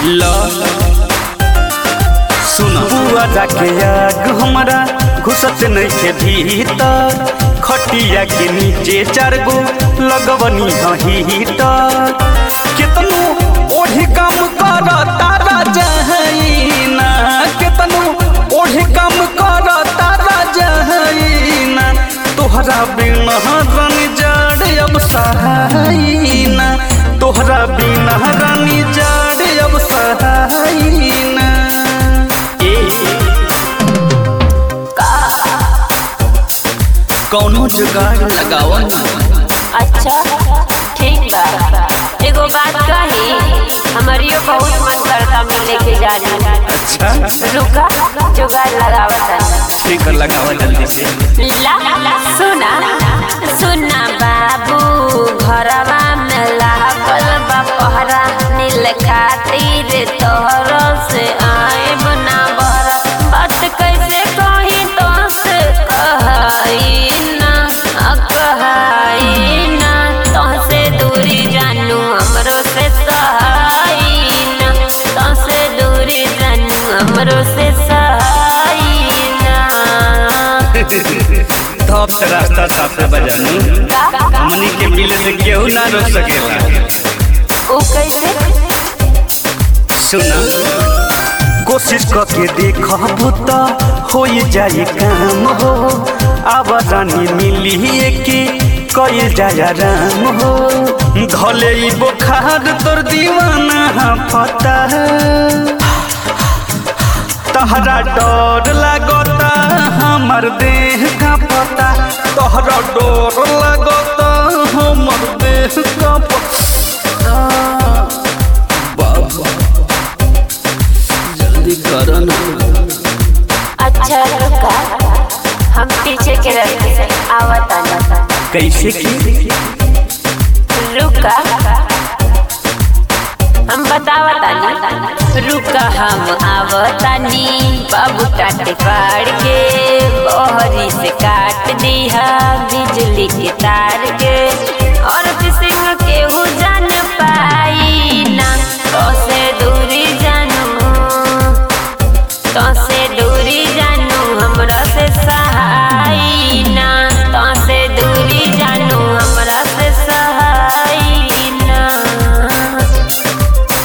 ल सुन बुआ जाके आग हमरा घुसत नइखे भीतर खटिया के नीचे चार गो लगवनी हीटर केतनो ओढ़ी काम कर तारा जहईना केतनो ओढ़ी काम कर तारा जहईना तोहरा बिना रानी जड़ अब सहाईना तोहरा बिना रानी जड़ अब सहाईना ए कौनो जुगाड़ लगावा ना अच्छा ठीक बा एगो बात कही हमारियो बहुत मन करता मिले के जाने अच्छा रुका जुगाड़ लगावता ठीक है लगावा जल्दी से ला सुना सुना बाबू घरवा में लागल बा पहरा नील खातिर तोहर से आए बना बहरा बात कैसे कही तो से कहई ना आ कहई ना तो से दूरी जानू हमरो से सहाई ना तो से दूरी जानू हमरो से सहाई ना धप से रास्ता साफे बजानू हमनी के मिले से केहू ना रोक सकेला ओ कैसे सुना कोशिश करके देखबू तो हो जाए काम हो अब रानी मिली के कई जाया राम हो धले ई बुखार तोर दीवाना पता तहरा डर लागता हमर देह का पता तहरा डर लागता हमर देह का पता बाबा जल्दी करो ना अच्छा रुका हम पीछे के रास्ते से आवता ना कैसे की रुका हम बतावता नी रुका हम आवतानी बाबू टाटे पाड़ के बहरी से काट दिया बिजली के तार के और सिंह